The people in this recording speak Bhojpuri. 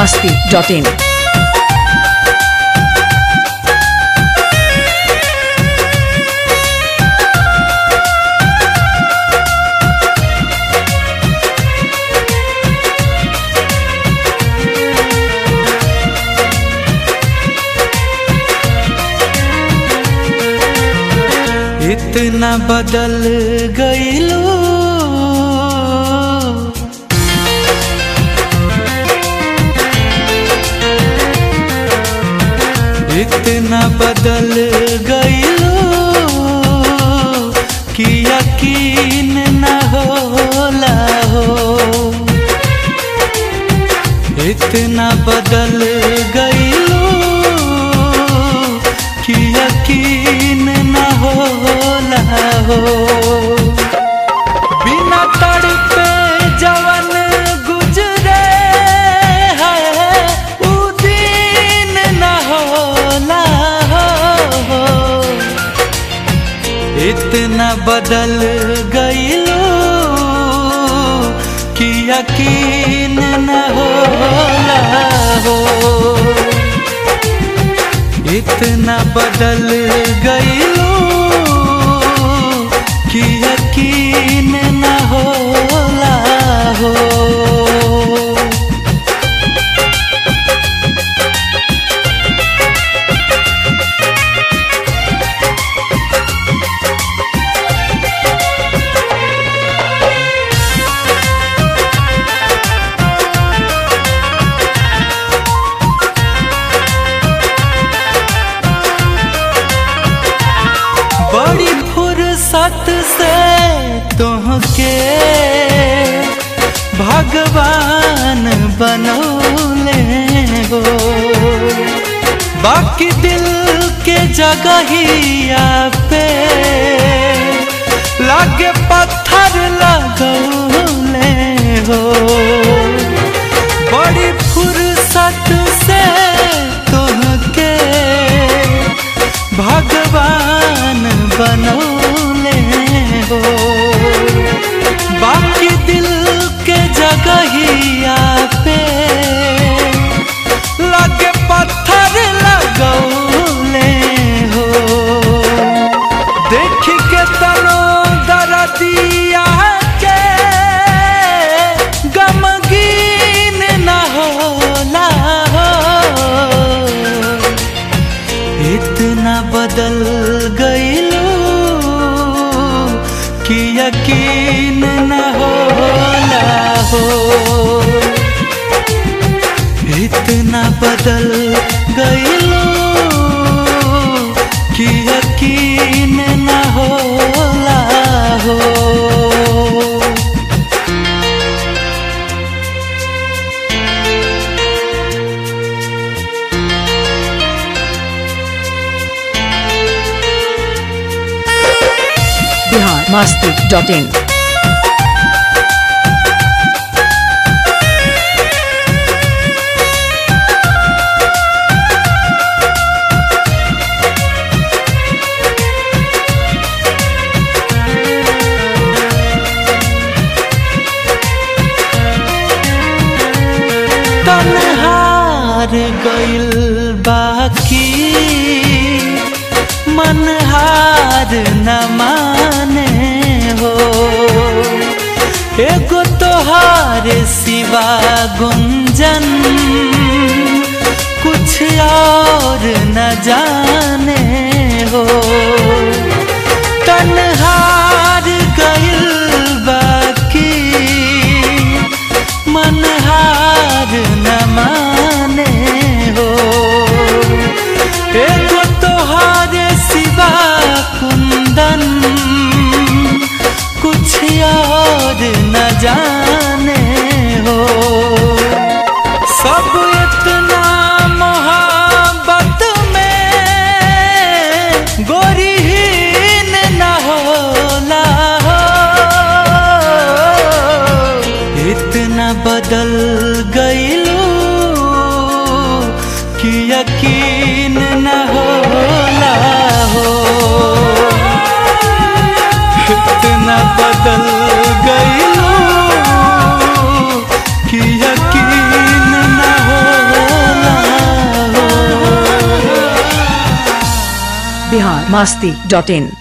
masti.in. इतना बदल गईलू इतना बदल गईलू कि यकीन न होला हो इतना बदल गईलू कि यकीन न होला हो बिना तड़पे जवन गुजरे है उ दिन न होला हो इतना बदल गईलू कि यकीन न होला हो इतना बदल गईलू कि यकीन न होला हो बड़ी फुर्सत से तुहके भगवान बनौले हो बाकी दिल के जगहिया पे लागे पत्थर लगौले हो बड़ी फुर्सत से तुहके भगवान बनौले हो बाकी दिल के जगहिया पे लगे पत्थर लगौले हो देख के तनो दरदिया के गमगीन न होला हो इतना बदल गईलू कि यकीन न होला हो इतना बदल गईलू कि यकीन न होला हो Bihar masti.in. तनहार गइल बाकी मनहार न माने हो एगो तोहार सिवा गुंजन कुछ और न जाने हो तनहार गइल बाकी मनहार न माने हो एगो तोहार सिवा कुंदन कुछ और न जाने हो सब इतना मोहब्बत में गोरी masti.in